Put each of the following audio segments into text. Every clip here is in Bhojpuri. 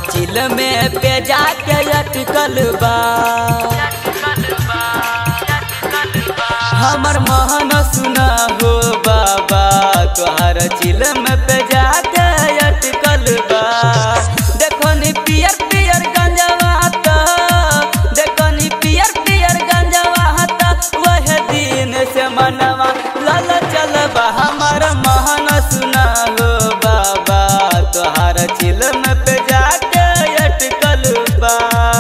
चिल में पे जाके अटकल बा हमर महन सुना हो बाबा तोहर चिल में पे जाके अटकल बा देखो नी पियर पियर गंजवा त देखो नी पियर पियर गंजवा त वह दिन से मनवा लल चलबा हमर महन सुना हो बाबा तोहर चिल में पे जाके अटकल बा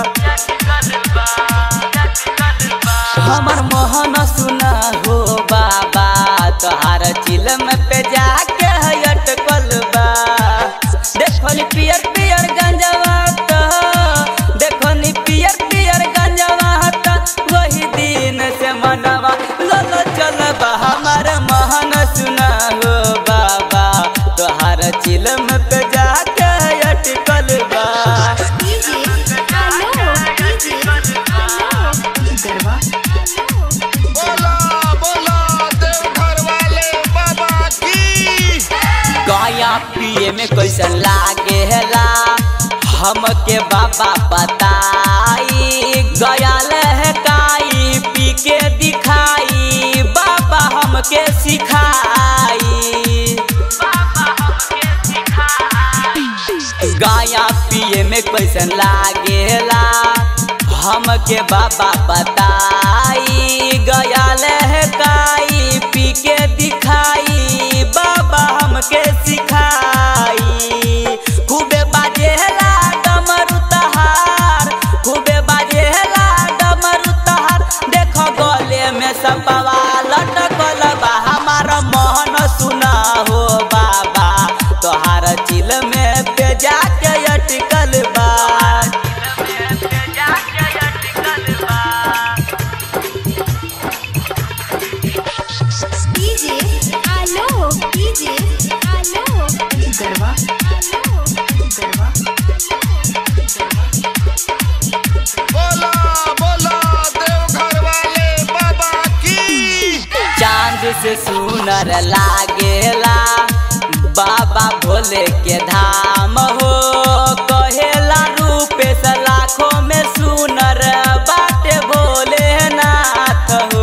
हमर मोहन सुना हो बाबा तोहार चिलम पे जाके अटकल बा देखो नी पियर पियर गंजवा त देखो नी पियर पियर गंजवा त वही दिन से मनवा लल चलबा हमर मोहन सुना हो बाबा तोहार चिलम पे जाके अटकल बा डीजे हेलो डीजे हेलो गरबा बोला बोला देवघर वाले बाबा की गया पिए में कैसन लागेला हमके बाबा बताई गया लहकाई पी के दिखाई बाबा हमके सिखाई गाया पिए में कैसन लागेला हमके बाबा बताई गया लहकाई पी के दिखाई बाबा हमके सिखाई खूबे बाजेला डमरू तहार खूबे बाजेला डमरू तहार देखो गले में सपवा लटकल बा हमार मोहन सुना हो बाबा तोहार चिल में पे जाके अटकल बा DJ hello DJ hello Garba hello गरबा बोला बोला देवघर वाले बाबा की चांद से सुनर लागेला बाबा भोले के धाम हो कहेला रूपे से लाखों में सुनर बाटे भोलेनाथ हो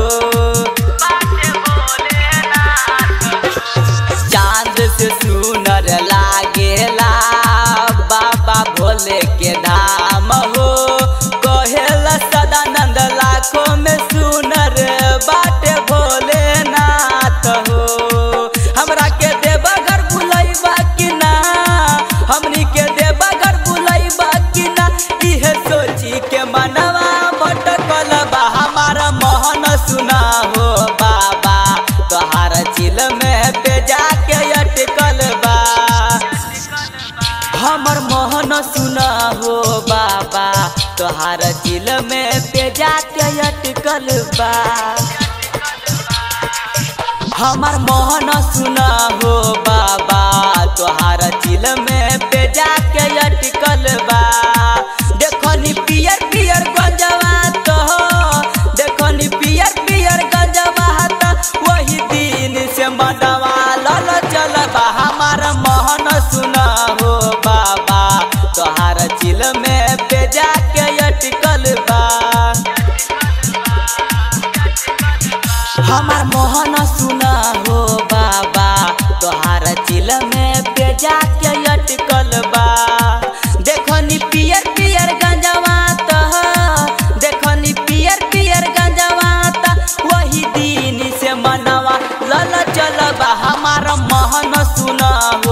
चांद से सुनर लागेला बाबा भोले के धाम हो कहेला सदानंद लाखों में सुनर बाटे भोलेनाथ हो हमरा के देवघर बुलैबा कि ना हमनी के देवघर बुलैबा कि ना इहे सोची के मनवा भटकल बा हमारा मोहन सुना हो बाबा तोहार चिल में पे जाके अटकल बा हमर मोहन सुना हो बाबा तोहार चिल में पे जाके अटकल बा हमर मोहन सुना हो बाबा तोहार चिल में पे जाके अटकल बा देखो नी पियर पियर गंजवा तो देखो नी पियर पियर गंजवा त वही दिन से मनवा लल चलबा हमार मोहन सुना हो बाबा तोहार चिल में पे जाके अटकल बा हमार मोहन सुना हो बाबा तोहार चिल में पे जाके अटकल बा देखो नी पियर पियर गंजवा त देखो नी पियर पियर गंजवा त वही दिन से मनवा लल चलबा हमार मोहन सुना हो